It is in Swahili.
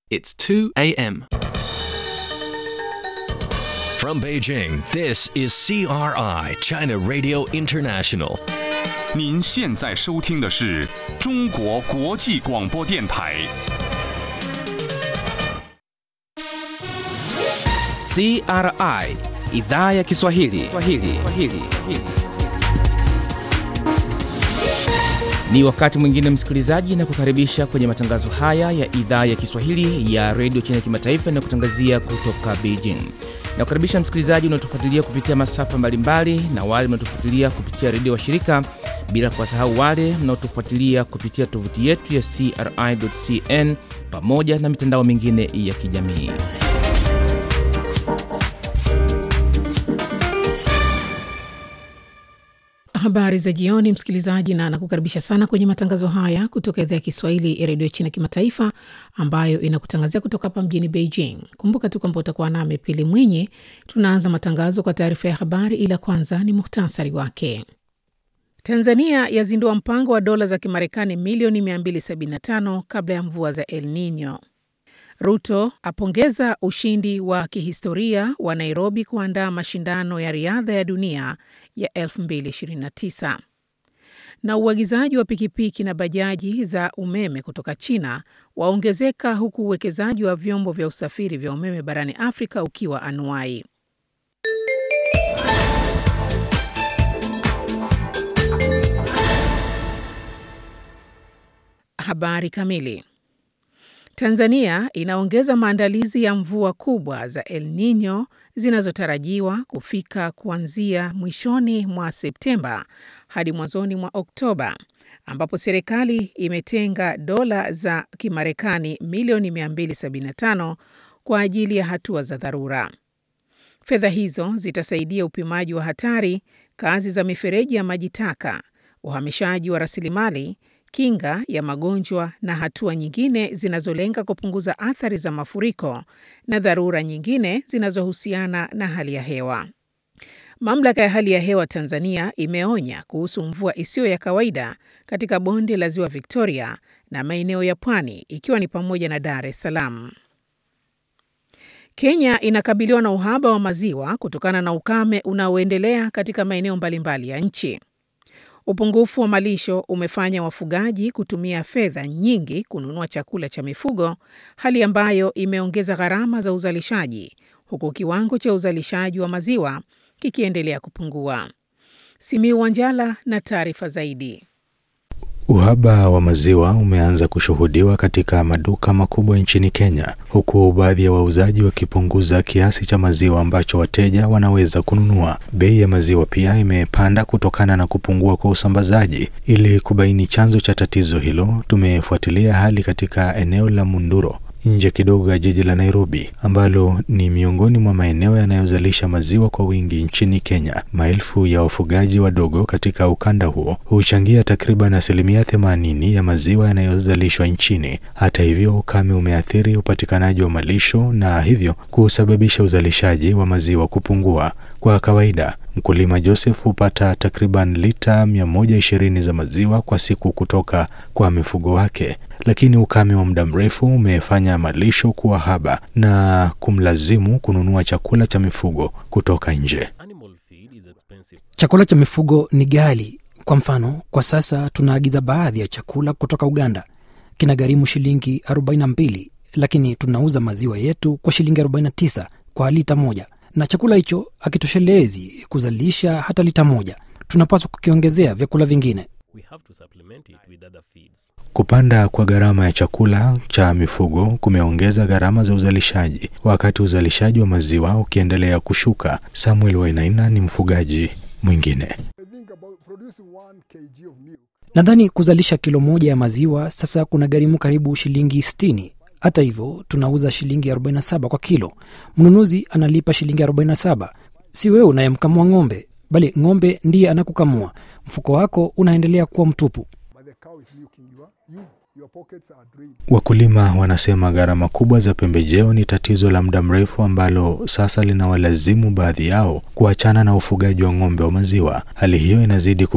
It's 2 a.m. From Beijing, this is CRI, China Radio International. 您现在收听的是中国国际广播电台。 CRI idhaa ya Kiswahili. Kiswahili. Kiswahili. Ni wakati mwingine msikilizaji, na kukaribisha kwenye matangazo haya ya idhaa ya Kiswahili ya redio China Kimataifa na kutangazia kutoka Beijing. Na kukaribisha msikilizaji unaotufuatilia kupitia masafa mbalimbali na wale mnaotufuatilia kupitia redio wa shirika, bila kuwasahau wale mnaotufuatilia kupitia tovuti yetu ya CRI.cn pamoja na mitandao mingine ya kijamii. Habari za jioni, msikilizaji, na nakukaribisha sana kwenye matangazo haya kutoka idhaa ya Kiswahili ya redio China Kimataifa, ambayo inakutangazia kutoka hapa mjini Beijing. Kumbuka tu kwamba utakuwa nami Pili Mwinyi. Tunaanza matangazo kwa taarifa ya habari, ila kwanza ni muhtasari wake. Tanzania yazindua mpango wa dola za Kimarekani milioni 275 kabla ya mvua za El Nino. Ruto apongeza ushindi wa kihistoria wa Nairobi kuandaa mashindano ya riadha ya dunia ya 2029. Na uagizaji wa pikipiki na bajaji za umeme kutoka China waongezeka huku uwekezaji wa vyombo vya usafiri vya umeme barani Afrika ukiwa anuai. Habari kamili. Tanzania inaongeza maandalizi ya mvua kubwa za El Nino zinazotarajiwa kufika kuanzia mwishoni mwa Septemba hadi mwanzoni mwa Oktoba, ambapo serikali imetenga dola za Kimarekani milioni 275 kwa ajili ya hatua za dharura. Fedha hizo zitasaidia upimaji wa hatari, kazi za mifereji ya maji taka, uhamishaji wa rasilimali kinga ya magonjwa na hatua nyingine zinazolenga kupunguza athari za mafuriko na dharura nyingine zinazohusiana na hali ya hewa. Mamlaka ya hali ya hewa Tanzania imeonya kuhusu mvua isiyo ya kawaida katika bonde la Ziwa Victoria na maeneo ya pwani ikiwa ni pamoja na Dar es Salaam. Kenya inakabiliwa na uhaba wa maziwa kutokana na ukame unaoendelea katika maeneo mbalimbali ya nchi. Upungufu wa malisho umefanya wafugaji kutumia fedha nyingi kununua chakula cha mifugo, hali ambayo imeongeza gharama za uzalishaji, huku kiwango cha uzalishaji wa maziwa kikiendelea kupungua. Simiu Wanjala na taarifa zaidi. Uhaba wa maziwa umeanza kushuhudiwa katika maduka makubwa nchini Kenya, huku baadhi ya wauzaji wakipunguza kiasi cha maziwa ambacho wateja wanaweza kununua. Bei ya maziwa pia imepanda kutokana na kupungua kwa usambazaji. Ili kubaini chanzo cha tatizo hilo, tumefuatilia hali katika eneo la Munduro nje kidogo ya jiji la Nairobi ambalo ni miongoni mwa maeneo yanayozalisha maziwa kwa wingi nchini Kenya. Maelfu ya wafugaji wadogo katika ukanda huo huchangia takriban asilimia themanini ya maziwa yanayozalishwa nchini. Hata hivyo, ukame umeathiri upatikanaji wa malisho na hivyo kusababisha uzalishaji wa maziwa kupungua. Kwa kawaida mkulima Joseph hupata takriban lita 120 za maziwa kwa siku kutoka kwa mifugo wake, lakini ukame wa muda mrefu umefanya malisho kuwa haba na kumlazimu kununua chakula cha mifugo kutoka nje. Chakula cha mifugo ni ghali. Kwa mfano, kwa sasa tunaagiza baadhi ya chakula kutoka Uganda, kinagharimu shilingi 42, lakini tunauza maziwa yetu kwa shilingi 49 kwa lita moja na chakula hicho hakitoshelezi kuzalisha hata lita moja. Tunapaswa kukiongezea vyakula vingine. Kupanda kwa gharama ya chakula cha mifugo kumeongeza gharama za uzalishaji, wakati uzalishaji wa maziwa ukiendelea kushuka. Samuel Wainaina ni mfugaji mwingine. Nadhani kuzalisha kilo moja ya maziwa sasa kuna gharimu karibu shilingi 60. Hata hivyo tunauza shilingi 47 kwa kilo. Mnunuzi analipa shilingi 47. Si wewe unayemkamua ng'ombe, bali ng'ombe ndiye anakukamua. Mfuko wako unaendelea kuwa mtupu. Wakulima wanasema gharama kubwa za pembejeo ni tatizo la muda mrefu ambalo sasa linawalazimu baadhi yao kuachana na ufugaji wa ng'ombe wa maziwa. Hali hiyo inazidi